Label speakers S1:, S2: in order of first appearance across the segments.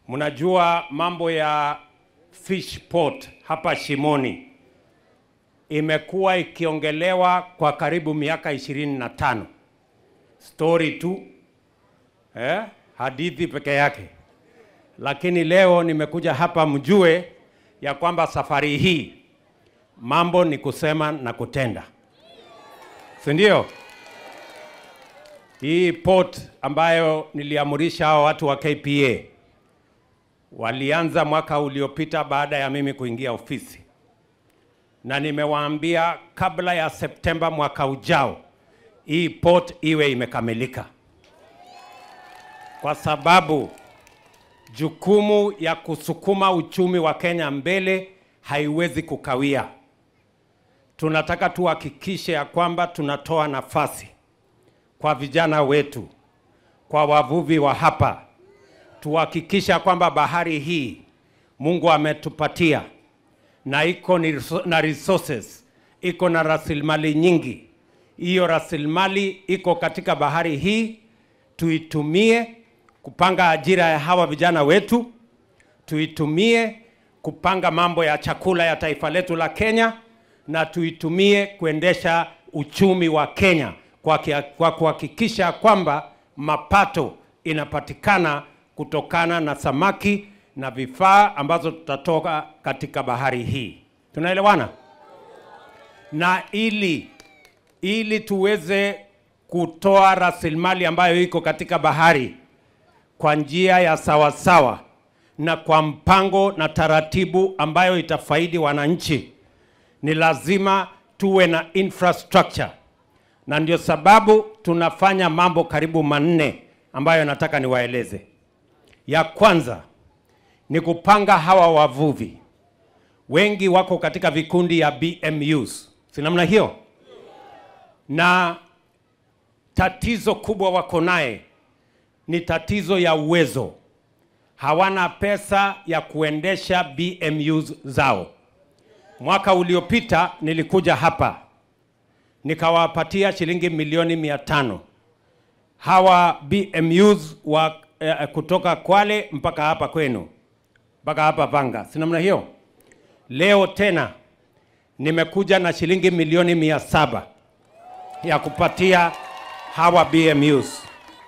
S1: Mnajua mambo ya fish port hapa Shimoni imekuwa ikiongelewa kwa karibu miaka ishirini na tano. Story tu eh, hadithi peke yake, lakini leo nimekuja hapa mjue ya kwamba safari hii mambo ni kusema na kutenda, si ndio? Hii port ambayo niliamurisha hao watu wa KPA walianza mwaka uliopita baada ya mimi kuingia ofisi, na nimewaambia kabla ya Septemba mwaka ujao hii port iwe imekamilika, kwa sababu jukumu ya kusukuma uchumi wa Kenya mbele haiwezi kukawia. Tunataka tuhakikishe ya kwamba tunatoa nafasi kwa vijana wetu, kwa wavuvi wa hapa, tuhakikisha kwamba bahari hii Mungu ametupatia na iko ni- na resources, iko na rasilimali nyingi. Hiyo rasilimali iko katika bahari hii, tuitumie kupanga ajira ya hawa vijana wetu, tuitumie kupanga mambo ya chakula ya taifa letu la Kenya, na tuitumie kuendesha uchumi wa Kenya kwa kia- kwa kuhakikisha kwamba mapato inapatikana kutokana na samaki na vifaa ambazo tutatoka katika bahari hii. Tunaelewana? Na ili ili tuweze kutoa rasilimali ambayo iko katika bahari kwa njia ya sawasawa na kwa mpango na taratibu ambayo itafaidi wananchi, ni lazima tuwe na infrastructure, na ndio sababu tunafanya mambo karibu manne ambayo nataka niwaeleze. Ya kwanza ni kupanga hawa wavuvi, wengi wako katika vikundi ya BMUs, si namna hiyo? Na tatizo kubwa wako naye ni tatizo ya uwezo. Hawana pesa ya kuendesha BMUs zao. Mwaka uliopita nilikuja hapa nikawapatia shilingi milioni mia tano hawa BMUs wa eh, kutoka Kwale mpaka hapa kwenu mpaka hapa Vanga, si namna hiyo? Leo tena nimekuja na shilingi milioni mia saba ya kupatia hawa BMUs.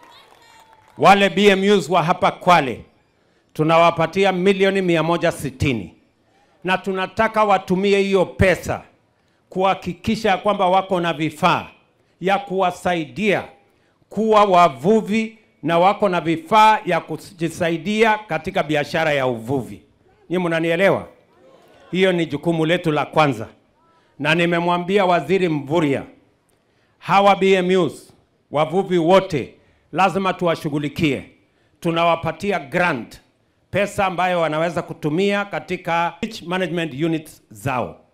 S1: Wale BMUs wa hapa Kwale tunawapatia milioni mia moja sitini na tunataka watumie hiyo pesa kuhakikisha kwamba wako na vifaa ya kuwasaidia kuwa wavuvi na wako na vifaa ya kujisaidia katika biashara ya uvuvi. Nyinyi mnanielewa? Hiyo ni jukumu letu la kwanza, na nimemwambia Waziri Mvurya hawa BMUs wavuvi wote lazima tuwashughulikie. Tunawapatia grant, pesa ambayo wanaweza kutumia katika beach management units zao.